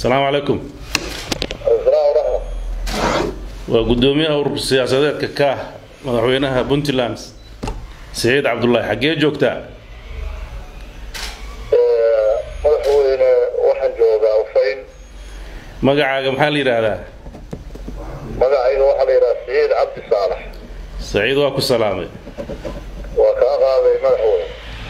asalaamu calaykum asalaam waraxma waa guddoomiyaha urur siyaasadeedka kaah madaxweynaha puntland siciid cabdullaahi xaggee joogtaa madaxweyne waxaan joogaa ufayn magacaaga maxaa la yidhaahdaa magacayga waxaa la yidhaha siciid cabdi saalax saciid waa ku salaamay waa kaa qaaday madaxweyne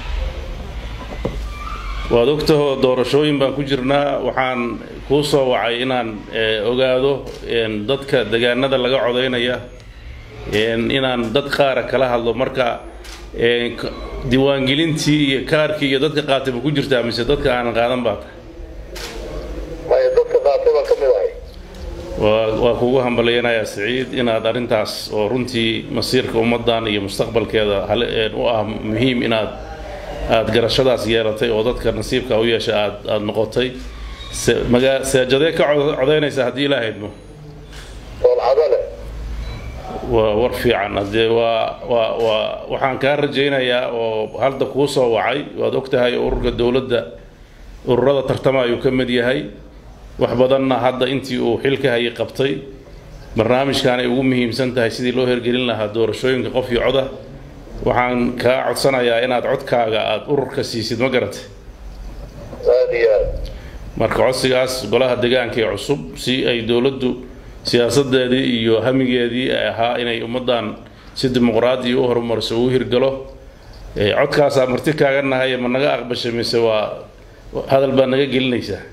waad ogtahoo doorashooyin baan ku jirnaa waxaan kuu soo wacay inaan ogaado dadka degaanada laga codaynaya inaan dad qaara kala hadlo marka diiwaangelintii iyo kaarkii iyo dadka qaatay ma ku jirtaa mise dadka aanan qaadan baa tahay maya dadka qaatay baan ka mid ahay waa waa kugu hambalyanayaa siciid inaad arrintaas oo runtii masiirka ummaddan iyo mustaqbalkeeda hale u ah muhiim inaad aada garashadaas yeelatay oo dadka nasiibka u yeesha aad aada noqotay se magaa seejadee ka cod codaynaysa haddii ilaa haydmo soolcado leh waa war fiican haddee waa waa waa waxaan kaa rajaynayaa oo hadda kuu soo wacay waad og tahay ururka dowladda ururada tartama ayuu ka mid yahay wax badanna hadda intii uu xilka hayay qabtay barnaamijkan ay ugu muhiimsan tahay sidii loo hergelin lahaa doorashooyinka qof iyo coda waxaan kaa codsanayaa inaad codkaaga aada ururka siisid ma garatay aada iyo aad marka codsigaas golaha deegaanka ee cusub si ay dowladdu siyaasadeedii iyo hamigeedii ay ahaa inay ummaddan si dimuqraadi u horumariso uu hirgalo codkaasaa marti kaaga nahay ma naga aqbashay mise waa hadal baa naga gelinaysaa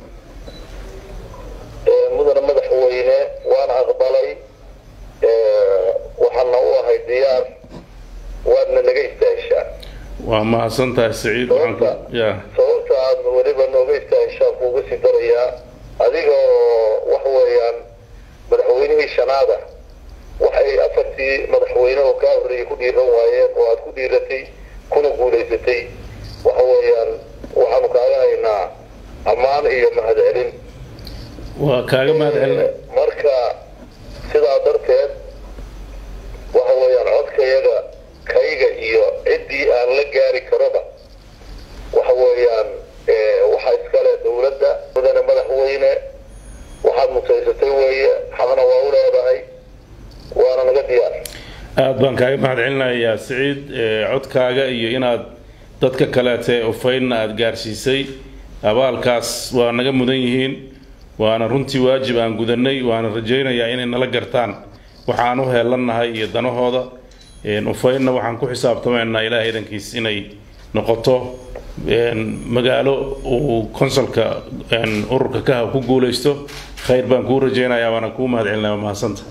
mudana madaxweyne waan aqbalay waxaana u ahay diyaar waadna naga istaahishaa waa mahadsan tahay saciid waxaan ku ya sababta aad weliba nooga istaahishaan kuuga sii darayaa adiga oo wax weeyaan madaxweynihii shanaada waxay afartii madaxweyne oo kaa horreeyay ku dhiiran waayeen oo aad ku dhiiratay kuna guulaysatay waxa weeyaan waxaanu kaaga haynaa ammaan iyo mahadcelin waa kaaga mahad celina marka sidaa darteed waxa weeyaan codkayaga kayga iyo ciddii aan la gaari karoba waxa weeyaan waxaa iskale dowladda mudane madaxweyne waxaad mutaysatay weeye xaqna waa u leedahay waana naga diyaar aada baan kaaga mahad celinayaa siciid codkaaga iyo inaad dadka kaleete ufaynna aada gaarsiisay abaalkaas waa naga mudan yihiin waana runtii waajib aan gudanay waana rajaynayaa inay nala gartaan waxaan u heelannahay iyo danahooda ufaynna waxaan ku xisaabtamaynaa ilaahay idankiis inay noqoto magaalo uu konsolka ururka kaha ku guulaysto khayr baan kuu rajaynayaa waana kuu mahad celinaya waa mahadsanta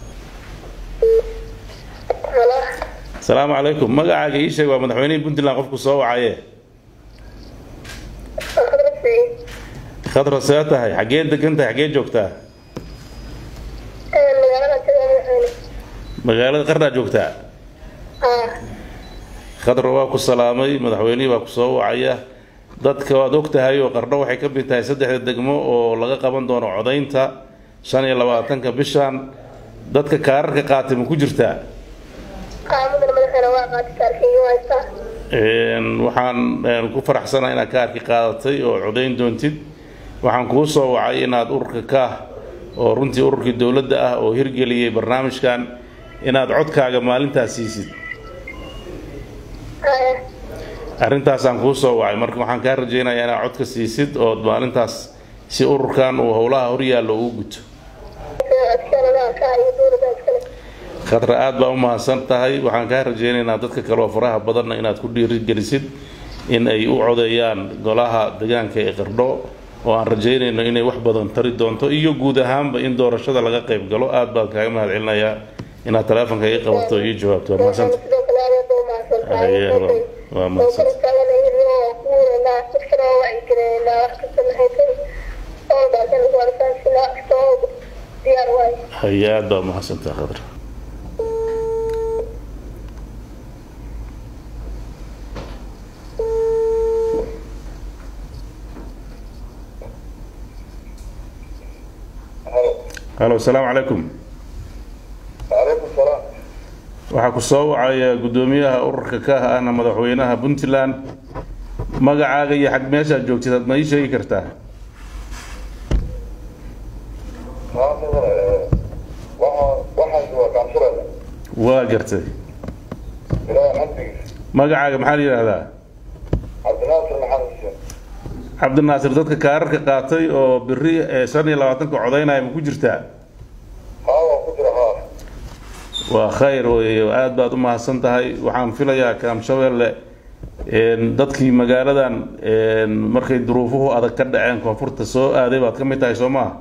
asalaamu calaykum magacaaga ii sheeg waa madaxweynihii puntland qofku soo wacaye khadra see tahay xaggee degan tahay xaggee joogtaa magaalada qardaa joogtaa khadra waa ku salaamay madaxweynihii baa ku soo wacaya dadka waad og tahay oo qardho waxay ka mid tahay saddexda degmo oo laga qaban doono codaynta shan iyo labaatanka bishan dadka kaararka qaatay ma ku jirtaa waxaan ku faraxsanahay inaad kaarki qaadatay oo codayn doontid waxaan kuu soo wacay inaad ururka kaah oo runtii ururkii dowladda ah oo hirgeliyey barnaamijkan inaad codkaaga maalintaas siisid arrintaasaan kuu soo wacay marka waxaan kaa rajaynayaa inaad codka siisid ood maalintaas si ururkan uu howlaha horyaallo ugu guto khadra aada baa u mahadsan tahay waxaan kaa rajaynaynaa dadka kaleoo faraha badanna inaad ku dhiirigelisid in ay u codeeyaan golaha deegaanka ee qardho oo aan rajaynayno inay wax badan tari doonto iyo guud ahaanba in doorashada laga qayb galo aada baan kaaga mahad celinayaa inaad taleefonka ii qabato oo ii jawaabto waa mahadsanta waa mahadsanta haye aada baa umahadsantaa khadra halo asalaamu calaykum calaykum salaam waxaa ku soo wacaya guddoomiyaha ururka kaah ahna madaxweynaha puntland magacaaga iyo xag meeshaad joogtid aad ma ii sheegi kartaa waa gartay ilaahay xamdigiisa magacaaga maxaa la yidhaahdaa cabdinaasir maxamed xuseen cabdinaasir dadka kaararka qaatay oo beri ee shan iyo labaatanka codaynaya ma ku jirtaa haa waa ku jira haa waa khayr wey aada baad u mahadsan tahay waxaan filayaa kaamshabeelle een, dadkii magaaladan een, markay duruufuhu adag ka dhaceen koonfurta soo aaday baad ka mid tahay soo maha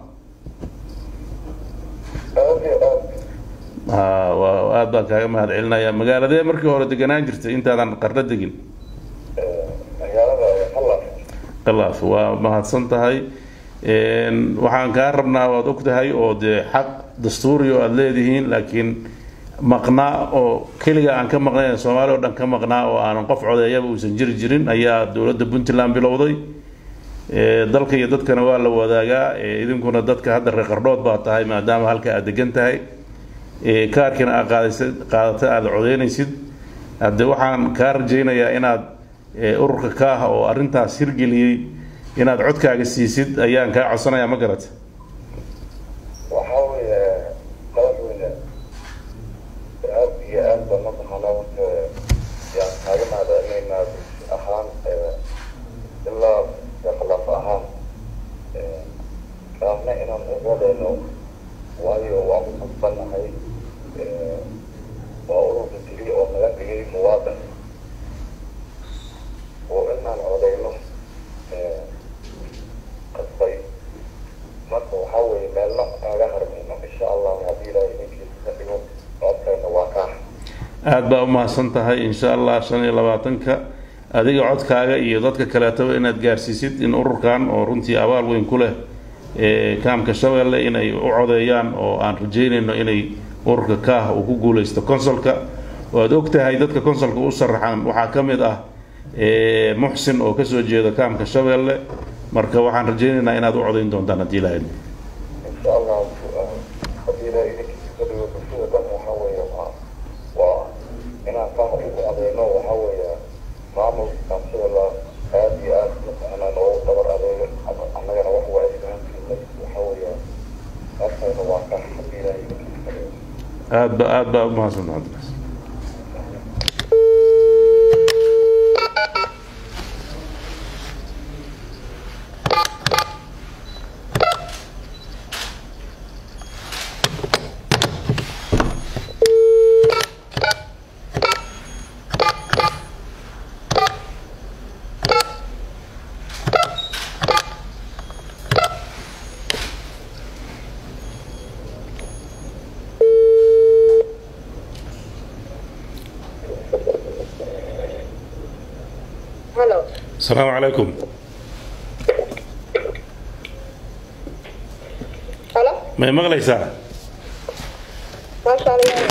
aad iyo aad ha waa aada baan kaaga mahad celinayaa magaaladee markii hore deganaan jirtay intaadan qarno degin magaalada hallaas khalaaf waa mahadsan tahay Een, waxaan kaa rabnaa waad og tahay oo dee xaq dastuuri oo aada leedihiin laakiin maqnaa oo keliga aan ka maqnayn soomaali oo dhan ka maqnaa oo aanan qof codeeyaba uusan jiri jirin ayaa dowladda puntland bilowday Ee, dalka iyo dadkana waa la wadaagaa Ee, idinkuna dadka hadda reer qardhood baa tahay maadaama halka aad degan tahay Ee, kaarkina aad qaadaysid qaadata aada codeynaysid hadde waxaan kaa rajaynayaa inaad ee, ururka kaaha oo arrintaas hirgeliyey inaad codkaaga siisid ayaan kaa codsanayaa ma garata waxaa weeye madaxweyne aad iyo aad baan mataqaanaa wata yaan kaaga mahadcelinaynaa bulsho ahaan ee, ilaa khilaaf ahaan ee, kaafna inaan uwadayno waayo waan ku kasbannahay ee, waa ururka keliya oo naga dhigay muwaadin oo inaan codayno ee, qasbay marka waxaa weeye meelna aaga harmayno insha allah haddii ilaahay idinkiisa ka dhigo codkayna waa kaa aada baa u mahadsan tahay insha allah shan iyo labaatanka adiga codkaaga iyo dadka kaleetaba inaad gaarsiisid in ururkan oo runtii abaal weyn ku leh ee kaamka shabeelle inay u codeeyaan oo aan rajeynayno inay ururka kaah uu ku guuleysto consolka waad og tahay dadka consolka u sharaxan waxaa ka mid ah ee muxsin oo kasoo jeeda kaamka shabeelle marka waxaan rajeynaynaa inaad u codeyn doontaan haddii ilahayd insha allah haddii ilaahay idinkiisa ka dhigo bulshada dhan waxaa weeye waa waa inaan kaa ugu adeyno waxaa weeye maamulka kaamsada aad iyo aad mataqaanaa noogu dabar adeego annagana wax waa isgahansiinay waxaa weeye codkayna waa kaa haddii ilaahay idinkiisa ka dhigo aad ba aad baa u mahadsantahay cabdinaas Hello. asalaamu calaykum Hello. may maqlaysaa Masha Allah.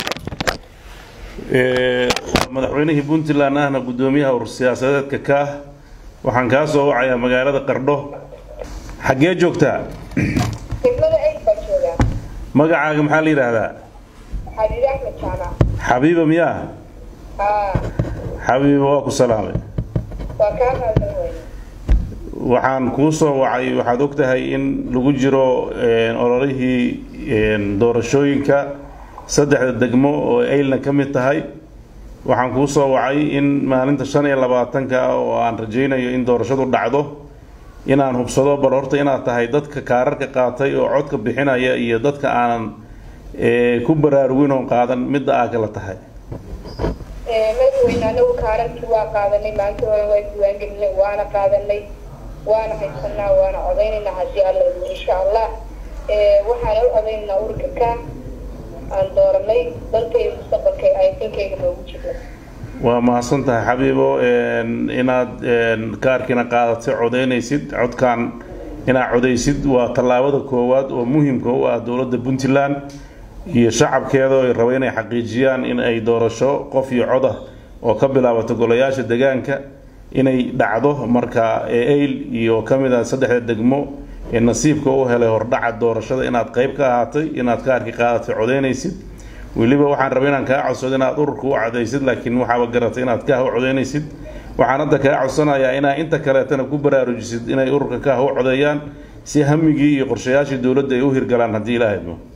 Ee, madaxweynihii puntland ahna guddoomiyaha urur siyaasadeedka ka ah waxaan kaa soo wacayaa magaalada qardho xaggee joogtaa Degmada ay baa joogaa. magacaaga maxaa la yidhaahdaa Xabiib Axmed Jaamac. xabiiba miyaa Ah, xabiiba waa ku salaamay waa kaa mahadsan weyne. waxaan kuu soo wacay waxaad og tahay in lagu jiro een, ololihii een, doorashooyinka saddexda degmo oo aylna ka mid tahay waxaan kuu soo wacay in maalinta shan iyo labaatanka ah oo aan rajaynayo in doorashadu dhacdo inaan hubsado bal horta inaad tahay dadka kaararka qaatay oo codka bixinaya iyo dadka aanan ee, ku baraarugin oo qaadan midda aa kala tahay Ee, madaxweyne anagu kaararkii waa qaadanay maanta hore waa diiwaangelinay waana qaadanay waana haysanaa waana codaynaynaa haddii alla idmo insha allah Ee, waxaana u codaynaynaa ururka ka aan dooranay dalka iyo mustaqbalka ay tinkayga noogu jirno waa mahadsan tahay xabiibo een, inaad een, kaarkiina qaadatay codeynaysid codkan inaad codeysid waa tallaabada koowaad oo muhiimka u ah dowladda puntland iyo shacabkeeda oo ay raba inay xaqiijiyaan in ay doorasho qof iyo cod ah oo ka bilaabato golayaasha degaanka inay dhacdo marka eyl iyo ka mid ah saddexda degmo ee nasiibka u helay hordhaca doorashada inaad qayb ka ahaatay inaad kaarkii qaadatay codeynaysid weliba waxaan rabay inaan kaa codsado inaad ururka u cadaysid laakiin waxaaba garatay inaad kaah u codeynaysid waxaan hadda kaa codsanayaa inaa inta kaleetana ku baraarujisid inay ururka kaah u codeeyaan si hamigii iyo qorshayaashii dowladda ay u hirgalaan haddii ilaahay idmo